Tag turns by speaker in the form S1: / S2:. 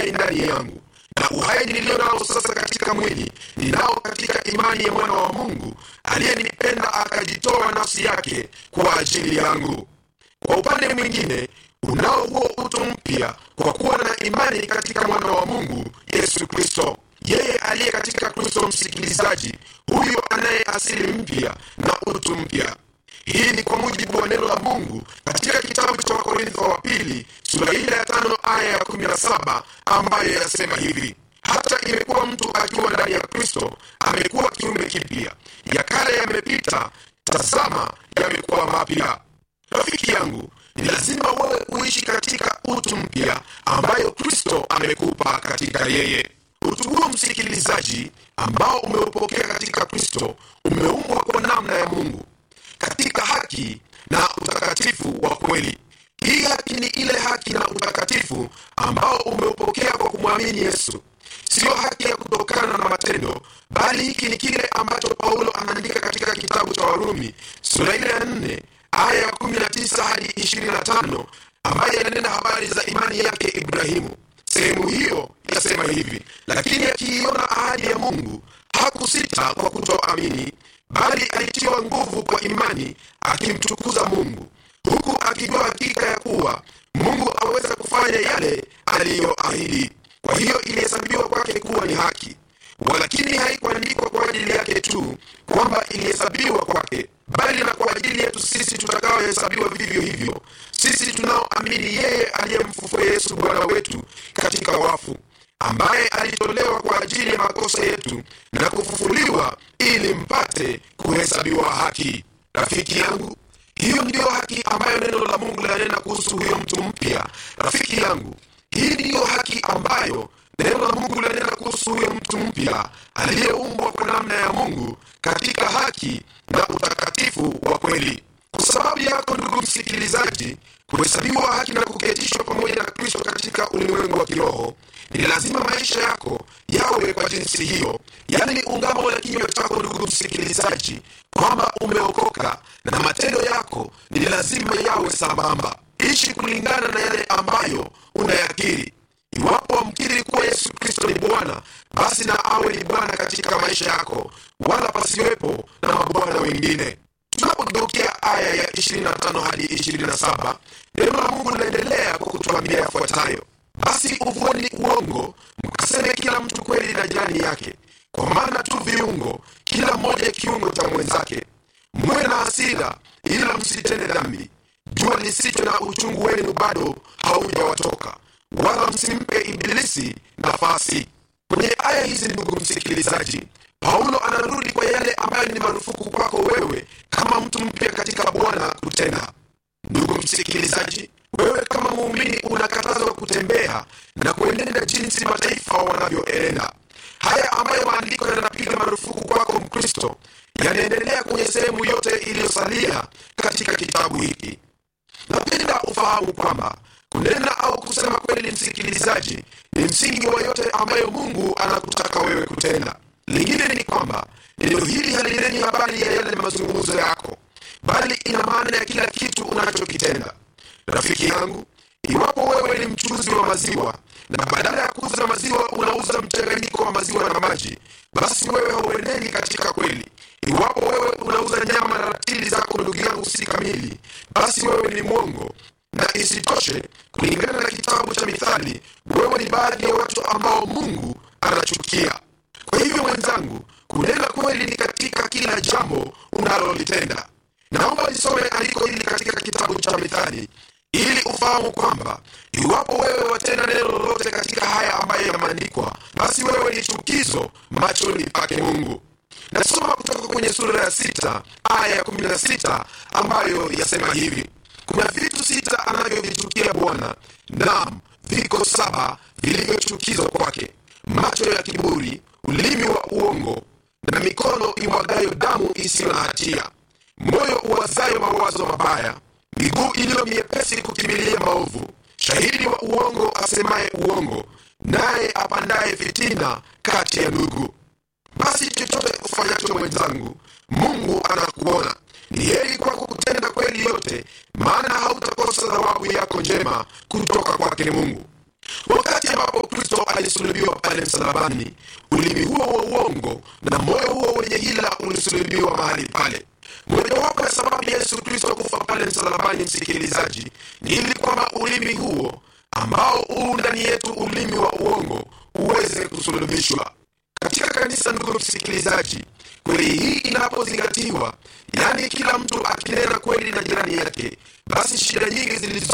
S1: uhai ndani yangu na uhai nilio nao sasa katika mwili ninao katika imani ya mwana wa mungu aliyenipenda akajitoa nafsi yake kwa ajili yangu kwa upande mwingine unao huo utu mpya kwa kuwa na imani katika mwana wa mungu yesu kristo yeye aliye katika kristo msikilizaji huyo anaye asili mpya na utu mpya hii ni kwa mujibu wa neno la mungu katika kitabu cha wakorintho wa pili sura ile ya tano aya ya kumi na saba ambayo yasema hivi hata imekuwa mtu akiwa ndani ya kristo amekuwa kiume kipya ya kale yamepita tazama yamekuwa mapya rafiki yangu ni lazima wewe uishi katika utu mpya ambayo kristo amekupa katika yeye utu huo msikilizaji ambao umeupokea katika kristo umeumbwa kwa namna ya mungu katika haki na utakatifu wa kweli hii haki ni ile haki na utakatifu ambao umeupokea kwa kumwamini yesu siyo haki ya kutokana na matendo bali hiki ni kile ambacho paulo anaandika katika kitabu cha warumi sura ile ya nne aya ya kumi na tisa hadi ishirini na tano ambaye yananena habari za imani yake ibrahimu sehemu hiyo yasema hivi lakini akiiona ahadi ya mungu hakusita kwa kutoamini bali alitiwa nguvu kwa imani akimtukuza mungu huku akijua hakika ya kuwa mungu aweza kufanya yale aliyoahidi kwa hiyo ilihesabiwa kwake kuwa ni haki walakini haikuandikwa kwa ajili yake tu kwamba ilihesabiwa kwake bali na kwa ajili yetu sisi tutakaohesabiwa vivyo hivyo sisi tunaoamini yeye aliyemfufua yesu bwana wetu katika wafu ambaye alitolewa kwa ajili ya makosa yetu na kufufuliwa ili mpate kuhesabiwa haki rafiki yangu hiyo ndiyo haki ambayo neno la mungu linanena kuhusu huyo mtu mpya rafiki yangu hii ndiyo haki ambayo neno la mungu linanena kuhusu huyo mtu mpya aliyeumbwa kwa namna ya mungu katika haki na utakatifu wa kweli kwa sababu yako ndugu msikilizaji kuhesabiwa haki na kuketishwa pamoja na kristo katika ulimwengu wa kiroho ni lazima maisha yako yawe kwa jinsi hiyo yaani ni ungamo la kinywa chako ndugu msikilizaji kwamba umeokoka na matendo yako ni lazima yawe sambamba ishi kulingana na yale ambayo unayakiri iwapo wamkiri kuwa yesu kristo ni bwana basi na awe ni bwana katika maisha yako wala pasiwepo na mabwana wengine tunapogeukia aya ya 25 hadi 27 neno la mungu linaendelea kwa kutuambia yafuatayo basi uvuoni uongo mkaseme kila mtu kweli na jirani yake kwa maana tu viungo kila mmoja kiungo cha mwenzake mwe na hasira ila msitende dhambi jua lisicho na uchungu wenu bado haujawatoka wala msimpe ibilisi nafasi kwenye aya hizi ndugu msikilizaji paulo anarudi kwa yale ambayo ni marufuku kwako wewe kama mtu mpya katika bwana kutenda ndugu msikilizaji wewe kama muumini unakatazwa kutembea na kuenenda jinsi mataifa wanavyoenenda haya ambayo maandiko yanapiga marufuku kwako mkristo yanaendelea kwenye sehemu yote iliyosalia katika kitabu hiki napenda ufahamu kwamba kunena au kusema kweli msikilizaji ni msingi wa yote ambayo mungu anakutaka wewe kutenda lingine ni kwamba neno hili halineni habari ya yale mazungumzo yako bali ina maana ya kila kitu unachokitenda rafiki yangu iwapo wewe ni mchuzi wa maziwa na badala ya kuuza maziwa unauza mchanganyiko wa maziwa na maji basi wewe haueneni katika kweli iwapo wewe unauza nyama na ratili zako ndugu yangu si kamili basi wewe ni mwongo na isitoshe kulingana na kitabu cha mithali wewe ni baadhi ya watu ambao mungu anachukia kwa hivyo mwenzangu kunena kweli ni katika kila jambo unalolitenda naomba nisome andiko hili katika kitabu cha mithali ili ufahamu kwamba iwapo wewe watenda neno lolote katika haya ambayo yameandikwa basi wewe ni chukizo machoni pake mungu nasoma kutoka kwenye sura ya sita aya ya kumi na sita ambayo yasema hivi kuna vitu sita anavyovichukia bwana nam viko saba vilivyochukizwa kwake macho ya kiburi ulimi wa uongo na mikono imwagayo damu isiyo na hatia moyo uwazayo mawazo mabaya miguu iliyo miepesi kukimbilia maovu shahidi wa uongo asemaye uongo naye apandaye fitina kati ya ndugu basi chochote ufanyacho mwenzangu mungu anakuona ni heri kwako kutenda kweli yote maana hautakosa thawabu yako njema kutoka kwake mungu wakati ambapo kristo alisulubiwa pale msalabani ulimi huo wa uongo na moyo huo wenye hila ulisulubiwa mahali pale mojawapo ya sababu ya yesu kristo kufa pale msalabani msikilizaji ni ili kwamba ulimi huo ambao huu ndani yetu ulimi wa uongo uweze kusulubishwa katika kanisa ndugu msikilizaji kweli hii inapozingatiwa yaani kila mtu akinena kweli na jirani yake basi shida nyingi zilizo